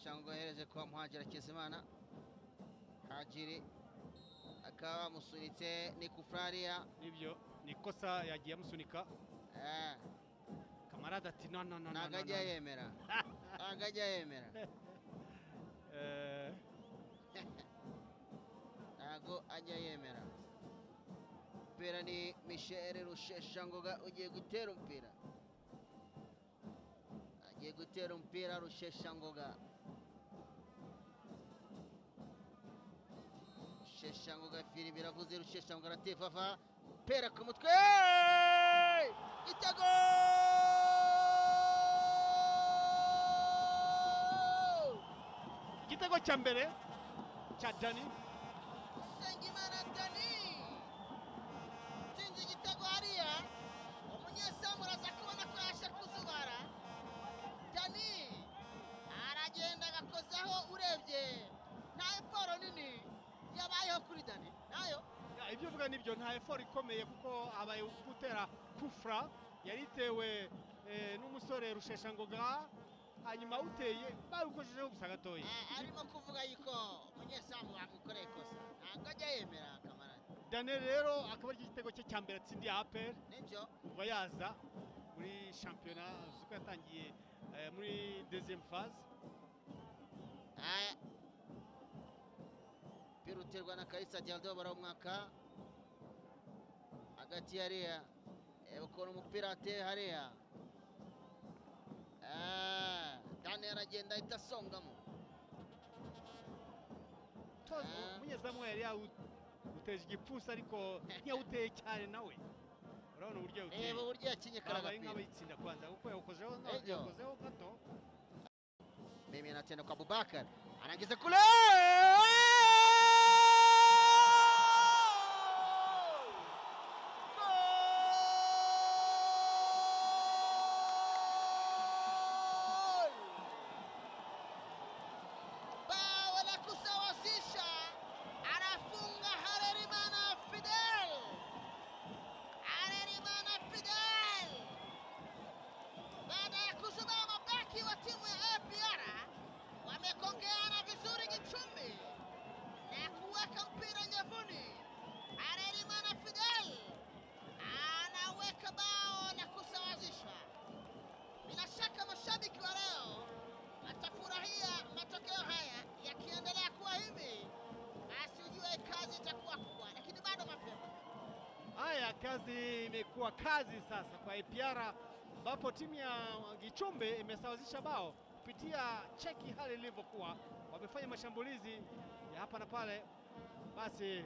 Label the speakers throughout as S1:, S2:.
S1: Shango yahereje kwa Muhajiri Hakizimana, Hajiri akaba bamusunitse ni kufuraria
S2: nibyo ni ikosa yagiye amusunika
S1: eh,
S2: kamarade ati no no no no,
S1: ntabwo
S2: no,
S1: ajya
S2: no
S1: yemera ntabwo ajya yemera
S2: Eh,
S1: ntabwo ajya yemera umupira ni misheri rusheshangoga ugiye gutera umupira agiye gutera umupira rusheshangoga rusheshangoga firimbi iravuze rusheshangoga aratevafa pera ku mutwe igitego
S2: igitego cya mbere cya dani
S1: Nsengimana Dani tsinze igitego hariya umunyezamu uraza kubona ko yashe kuzubara Dani aragenda agakozaho urebye nta eporo nini yabayeho kuri Dani nayo
S2: Ya, ibyo uvuga nibyo nta effort ikomeye kuko abaye gutera kufra yari itewe eh, n'umusore rusheshangoga hanyuma uteye bawukojejeho gusa gatoya
S1: Eh, arimo kuvuga yuko umunyezamu bamukoreye ikosa ntabwo ajya yemera kamarade
S2: daniel rero akaba ari igitego cye cya mbere atsindiye apel
S1: nibyo
S2: kuva yaza muri shampiyona uzi ko yatangiye eh, muri deuxième phase
S1: Aya. Mpira uterwa na Kalisa Dialdo baramwaka. Hagati hariya. Reba ukuntu umupira ateye hariya. Ah, Daniel aragenda ahita asongamo.
S2: Toz-
S1: Ah.
S2: umunyezamu yari yawuteje igipfunsi ariko ntiyawuteye cyane nawe urabona uburyo yawuteye
S1: Reba uburyo yakinye
S2: abaye
S1: karagapira.
S2: nk'abayitsinda kubanza kuko yawukozeho
S1: Ejo.
S2: yawukozeho gato
S1: Mimi anatenda kwa Abubakar. Anaingiza kule. Gol! Bao la kusawazisha. Anafunga Harerimana Fidel. Harerimana Fidel baada ya kusimama beki wa timu ya APR wamekongeana vizuri kichumi na kuweka mpira nyavuni. Harerimana Fidel anaweka bao na kusawazisha. Bila shaka mashabiki wa leo watafurahia matokeo haya, yakiendelea kuwa hivi basi ujue kazi itakuwa kubwa, lakini bado mapema.
S2: Haya, kazi imekuwa kazi sasa kwa APR ambapo timu ya Gichumbe imesawazisha bao kupitia cheki hali ilivyokuwa, wamefanya mashambulizi ya hapa na pale. Basi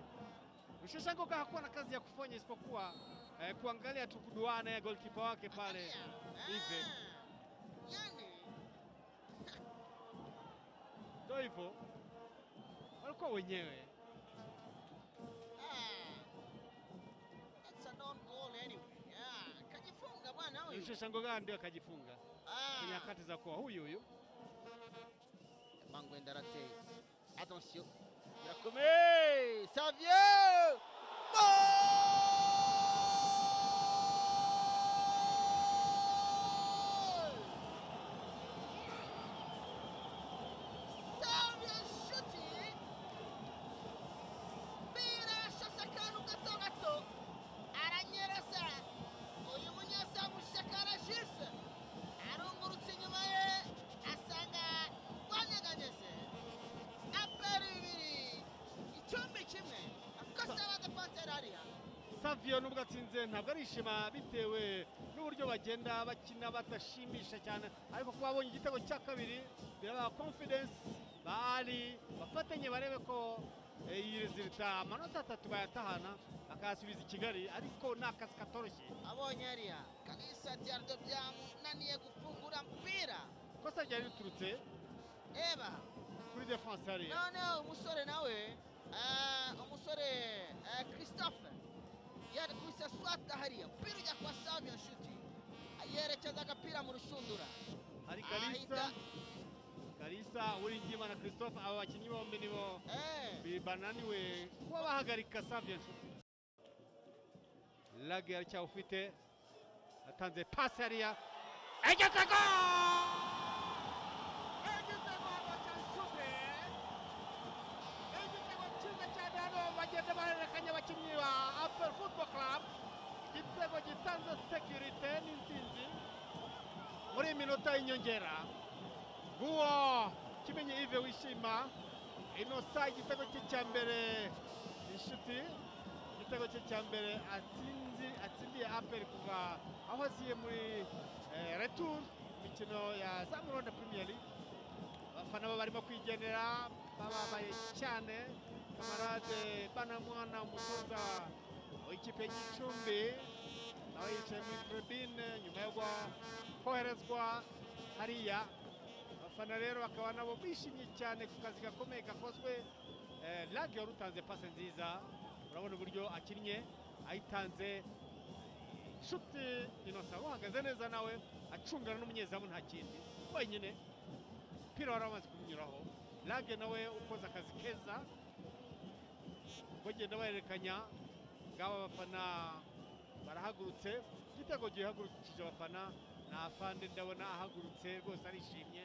S2: Rusheshangoga hakuwa na kazi ya kufanya isipokuwa eh, kuangalia tu kuduana ya golkipa wake pale
S1: Ive.
S2: Ive.
S1: Yani,
S2: Ndio hivyo, walikuwa wenyewe.
S1: Ah, that's a non-goal anyway. Yeah, kajifunga bwana huyu.
S2: Rusheshangoga ndio akajifunga
S1: Ah,
S2: kwenye nyakati za kuwa huyu huyu
S1: Bango ndarateye. Attention. Yakome! Savio! Goal! Savio shooting. Mpira shasakanu gato gato. Aranyereza. Uyu munyezamu shakara jise. arungurutse inyuma ye asanga rwanyeganyeze aperi bibiri icyumbi kimwe akosa badapantere hariya
S2: Savio nubwo atsinze ntabwo arishima bitewe n'uburyo bagenda bakina badashimisha cyane ariko kuba abonye igitego cya kabiri birabaha confidence bari bafatanye barebe ko eh, iyi resulta amanota atatu bayatahana bakayasubiza i Kigali ariko ni akazi katoroshye
S1: abonye hariya kalisa diardo byamunaniye gufungura mpira
S2: kosa ryari riturutse
S1: eba
S2: kuri defense hariya
S1: noneho umusore nawe ah, umusore ah, christophe yari kubisa swata hariya umupira ujya kwa savio nshuti yerekeza agapira mu rushundura
S2: hari Kalisa Kalisa Uringima na Christophe aba bakinnyi bombi nibo
S1: eh.
S2: bibananiwe kuba bahagarika Savio Nshuti lage aracyawufite atanze pasi hariya igitego
S1: Igitego cya
S2: bagenda bahererekanya abakinnyi ba apel football club igitego gitanze sekirite n'intsinzi muri iyi minota y'inyongera guwo kimenye ive wishima inosa igitego cye cya mbere inshuti igitego cye cya mbere atsinzi atsindiye apel kuva aho aziye muri eh, retour imikino ya zamuranda premier league abafana bo barimo kwigenera bababaye cyane kamarade banamwana umutoza w'ikipe y'igicumbi nawe yicaye muri tribune nyuma yo gua- koherezwa hariya abafana rero bakaba nabo bishimye cyane ku kazi gakomeye gakozwe Eh, Lage wari utanze pase nziza urabona uburyo akinnye ayitanze inshuti inosa uhagaze neza nawe acungana n'umunyezamu nta kindi wenyine umupira wari wamaze kumunyuraho lage nawe ukoze akazi keza bagenda bahererekanya ngaba abafana barahagurutse igitego gihagurukije abafana ni afande ndabona ahagurutse rwose arishimye